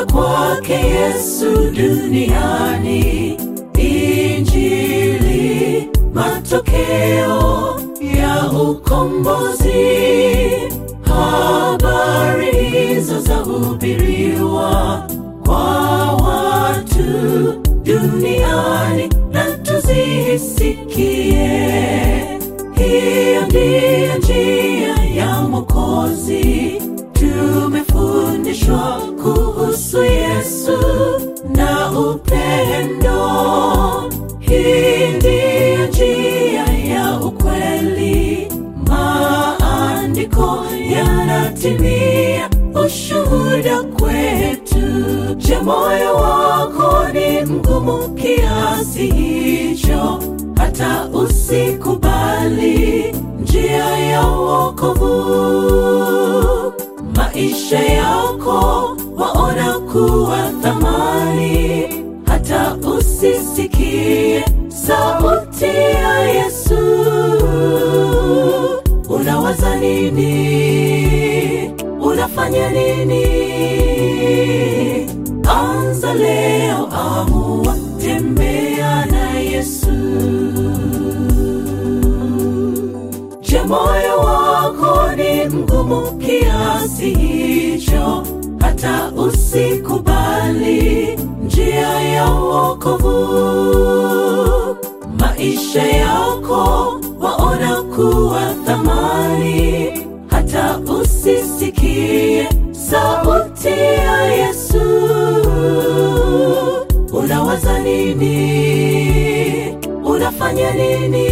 kuja kwake Yesu duniani, Injili matokeo ya ukombozi. Habari hizo zahubiriwa kwa watu duniani, na tuzisikie. Hiyo ndiyo njia ya Mwokozi. Tumefundishwa kuhusu Yesu na upendo. Hii ndiyo njia ya ukweli. Maandiko yanatimia ushuhuda kwetu. Je, moyo wako ni mgumu kiasi hicho hata usikubali njia ya wokovu? Maisha yako waona kuwa thamani, hata usisikie sauti ya Yesu. Unawaza nini? Unafanya nini? Anza leo, amua tembea na Yesu. Je, moyo wako ni mgumu kiasi hicho hata usikubali njia ya wokovu? Maisha yako waona kuwa thamani, hata usisikie sauti ya Yesu. Unawaza nini? Unafanya nini?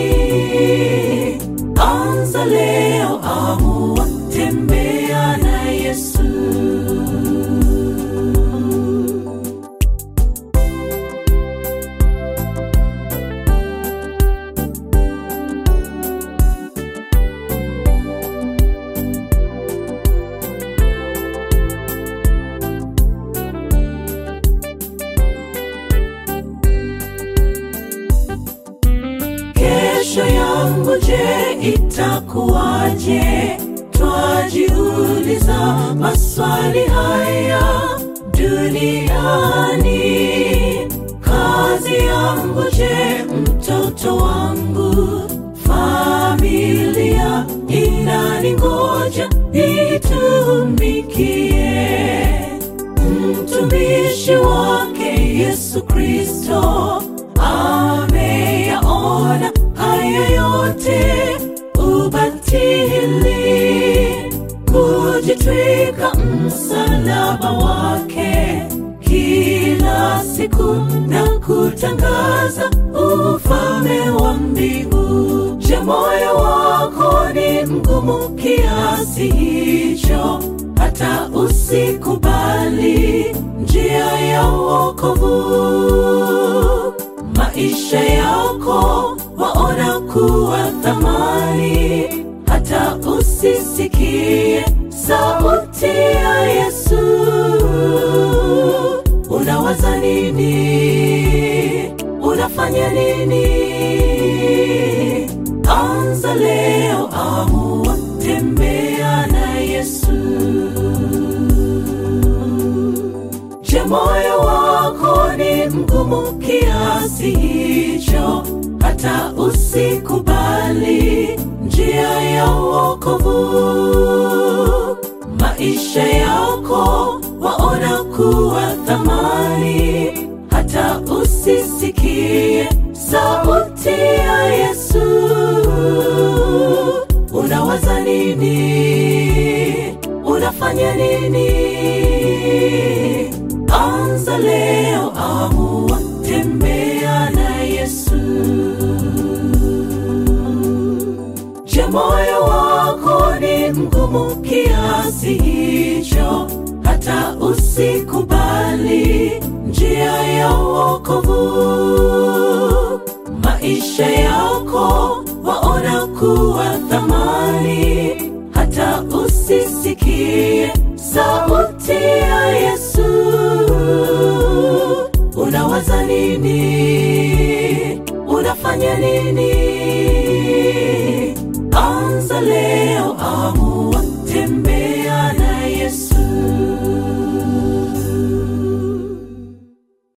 Anza leo, amua tembea na Yesu. Kesho yangu je, itakuwaje? Twajiuliza maswali haya duniani. Kazi yangu je, mtoto wangu, familia inaningoja nitumikie. Mtumishi wake Yesu Kristo ameyaona haya yote, ubatili, kujitwika msalaba wake kila siku na kutangaza ufalme wa mbingu. Je, moyo wako ni mgumu kiasi hicho hata usikubali njia ya wokovu? Maisha yako waona kuwa thamani, hata usisikie sauti ya Yesu. Unawaza nini? Unafanya nini? Anza leo, amua tembea na Yesu. Je, moyo wako ni mgumu kiasi hicho hata usikubali njia ya wokovu? Maisha yako waona kuwa thamani, hata usisikie sauti ya Yesu. Unawaza nini? Unafanya nini? Anza leo, amua tembea na Yesu. Je, moyo wako ni mgumu kiasi hicho hata usikubali njia ya wokovu? Maisha yako waona kuwa thamani, hata usisikie sauti ya Yesu. Unawaza nini? Unafanya nini? Anza leo, amua